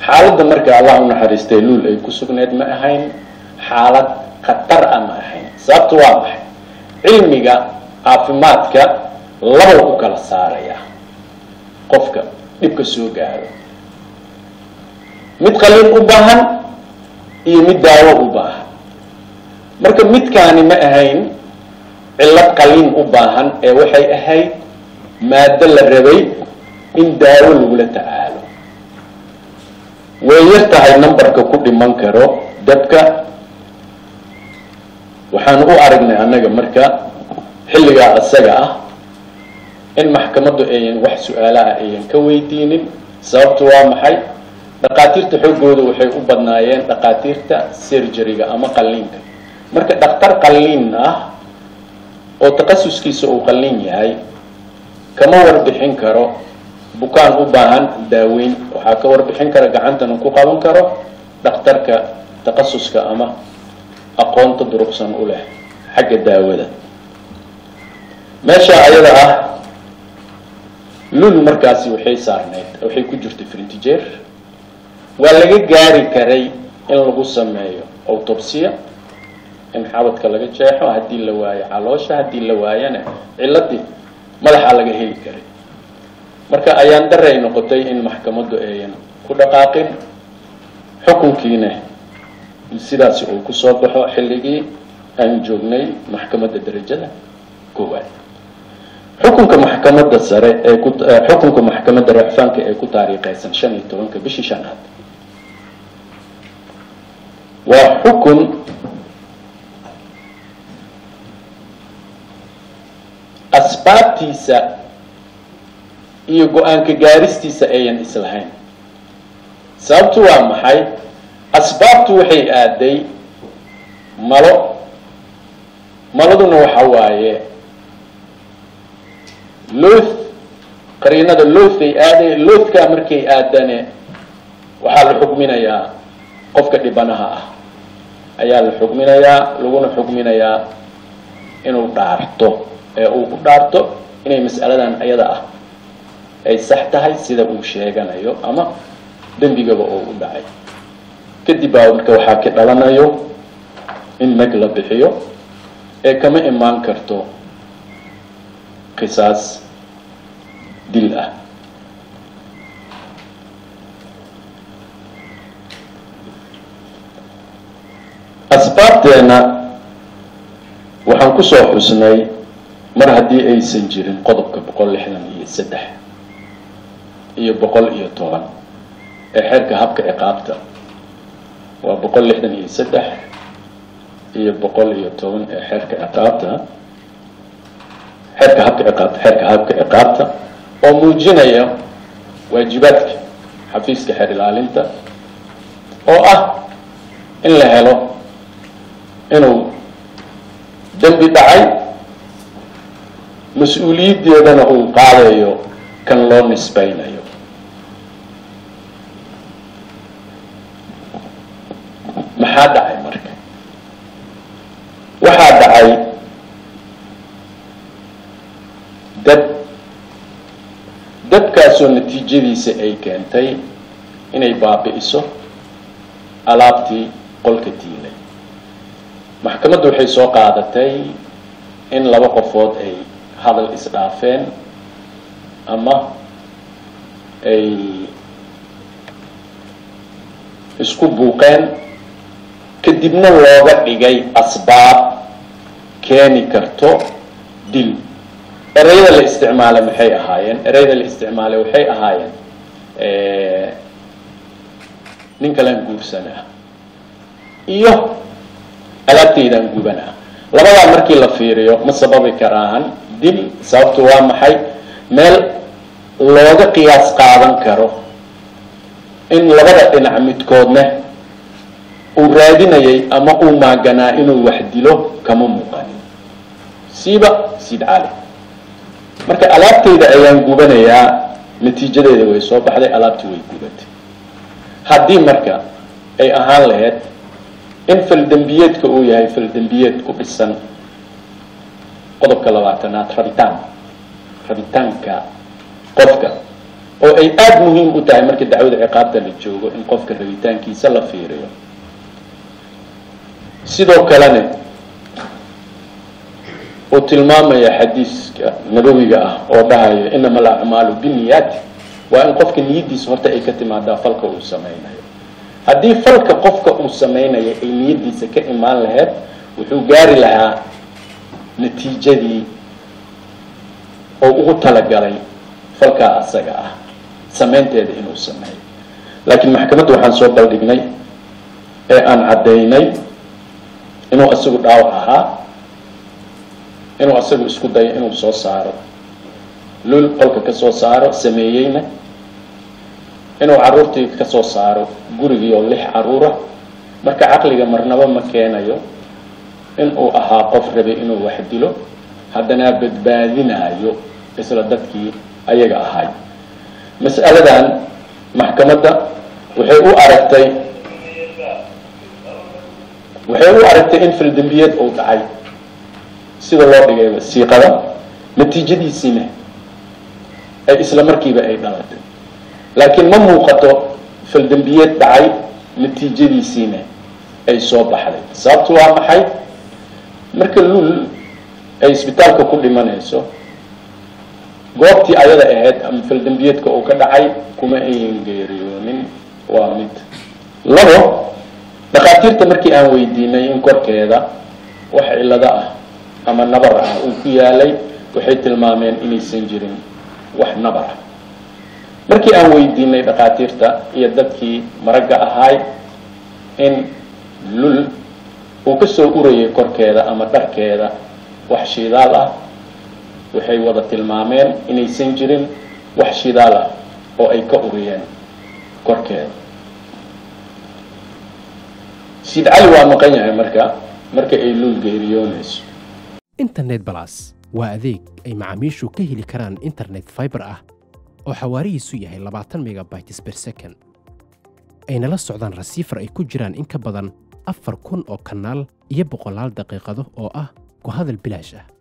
xaaladda marka allah u naxariistay luul ay ku sugneed ma ahayn xaalad khatar ah ma ahayn sababtu waa maxay cilmiga caafimaadka labow u kala saaraya qofka dhibka soo gaaro mid qaliin u baahan iyo mid daawo u baahan marka midkaani ma ahayn cillad qaliin u baahan ee waxay ahayd maado la rabay in daawo lagula tacaalo way yar tahay numberka ku dhiman karo dabka waxaan u aragnay annaga marka xilligaa isaga ah in maxkamaddu ayan wax su-aalaha ayan ka weydiinin sababtu waa maxay dhaqaatiirta xooggooda waxay u badnaayeen dhaqaatiirta serjariga ama qalliinka marka dhakhtar qalliin ah oo takhasuskiisa uu qalliin yahay kama warbixin karo bukaan u baahan daaweyn waxaa ka warbixin kara gacantana ku qaban karo dhakhtarka takhasuska ama aqoonta duruqsan u leh xagga daawada meesha ayada ah lul markaasi waxay saarneyd waxay ku jirtay frintijeer waa laga gaari karay in lagu sameeyo autobsiya in xabadka laga jeexo haddii la waayo caloosha haddii la waayana ciladii madaxa laga heli karay marka ayaan daray noqotay in maxkamaddu ayan ku dhaqaaqin xukunkiina sidaasi uu kusoo baxo xilligii aan joognay maxkamadda darajada koowaad xukunka maxkamadda sare ee ku xukunka maxkamadda racfaanka ee ku taariikhaysan shan iyo tobanka bishii shanaad waa xukun asbaabtiisa iyo go-aanka gaaristiisa ayan islahayn sababtu waa maxay asbaabtu waxay aaday malo maladuna waxa waaye loth qariinada lothay aaday lothkaa markay aadane waxaa la xugminayaa qofka dhibanaha ah ayaa la xugminayaa laguna xugminayaa inuu dhaarto ee uu ku dhaarto inay mas'aladan ayada ah ay sax tahay sida uu sheeganayo ama dembigaba oo u dhacay kadib baa marka waxaa ka dhalanayo in mag la bixiyo ee kama imaan karto qisaas dil ah asbaabteena waxaan kusoo xusnay mar haddii aysan jirin qodobka boqol lixdan iyo saddex iyo boqol iyo toban ee xeerka habka ciqaabta waa boqol lixdan iyo saddex iyo boqol iyo toban ee xeerka ciqaabta xeerka habka ciqaabta xeerka habka ciqaabta oo muujinaya waajibaadka xafiiska xeer ilaalinta oo ah in la helo inuu dembi dhacay mas-uuliyaddeedana uu qaadayo kan loo nisbaynayo maxaa dhacay marka waxaa dhacay dad dadkaasoo natiijadiisa ay keentay inay baabi'iso alaabtii qolka diilay maxkamaddu waxay soo qaadatay in laba qofood ay hadal isdhaafeen ama ay isku buuqeen kadibna looga dhigay asbaab keeni karto dil ereyada la isticmaalay maxay ahaayeen ereyada la isticmaalay waxay ahaayeen nin kalaan guursanaa iyo alaabtaydaan gubanaa labadaa markii la fiiriyo ma sababi karaan dil sababtu waa maxay meel looga qiyaas qaadan karo in labada dhinac midkoodna uu raadinayay ama uu maaganaa inuu wax dilo kama muuqanin siiba siid cali marka alaabtayda ayaan gubanayaa natiijadeeda way soo baxday alaabtii way gubatay haddii marka ay ahaan lahayd in faldembiyeedka uu yahay faldembiyeed ku dhisan qodobka labaatanaad rabitaan rabitaanka qofka oo ay aada muhiim u tahay marka dacwada ciqaabta la joogo in qofka rabitaankiisa la fiiriyo sidoo kalena uu tilmaamaya xadiiska nabawiga ah oo dhahayo inama alacmaalu binniyaati waa in qofka niyaddiisa horta ay ka timaadaa falka uu sameynayo haddii falka qofka uu sameynayo ay niyaddiisa ka imaan lahayd wuxuu gaari lahaa natiijadii oo ugu talagalay falkaa asaga ah sameynteeda inuu sameeyo laakiin maxkamadda waxaan soo baldhignay ee aan caddaynay inuu isagu dhaawac ahaa inuu asagu isku dayo inuu soo saaro lul qolka ka soo saaro sameeyeyna inuu carruurtii ka soo saaro gurigii oo lix carruura marka caqliga marnaba ma keenayo inuu ahaa qof rabay inuu wax dilo haddana badbaadinaayo isla dadkii ayaga ahay mas'aladan maxkamadda waxay u aragtay waxay u aragtay in faldembiyeed uu dhacay sida loo dhigay wasiiqada natiijadiisiina ay isla markiiba ay dhalatay laakiin ma muuqato faldembiyeed dhacay natiijadiisiina ay soo baxday sababtu waa maxay marka lul ay isbitaalka ku dhimanayso goobtii ayada ahayd ama faldembiyeedka uu ka dhacay kuma ayan geeriyoonin waa mid labo dhakhaatiirta markii aan weydiinay in korkeeda wax cillado ah ama nabar ah uu ku yaalay waxay tilmaameen inaysan jirin wax nabar ah markii aan weydiinay dhakhaatiirta iyo dadkii maragga ahaay in lul uu ka soo urayay korkeeda ama dharkeeda wax shidaal ah waxay wada tilmaameen inaysan jirin wax shidaal ah oo ay ka uriyeen korkeeda siid cali waa maqan yahay marka marka ay lul geeriyoonayso internet balas waa adeeg ay macaamiishu ka heli karaan internet fiber ah oo xawaarihiisu yahay labaatan megabytes per second ayna la socdaan rasiifar ay ku jiraan in ka badan afar kun oo kanaal iyo boqolaal daqiiqado oo ah ku hadal bilaash ah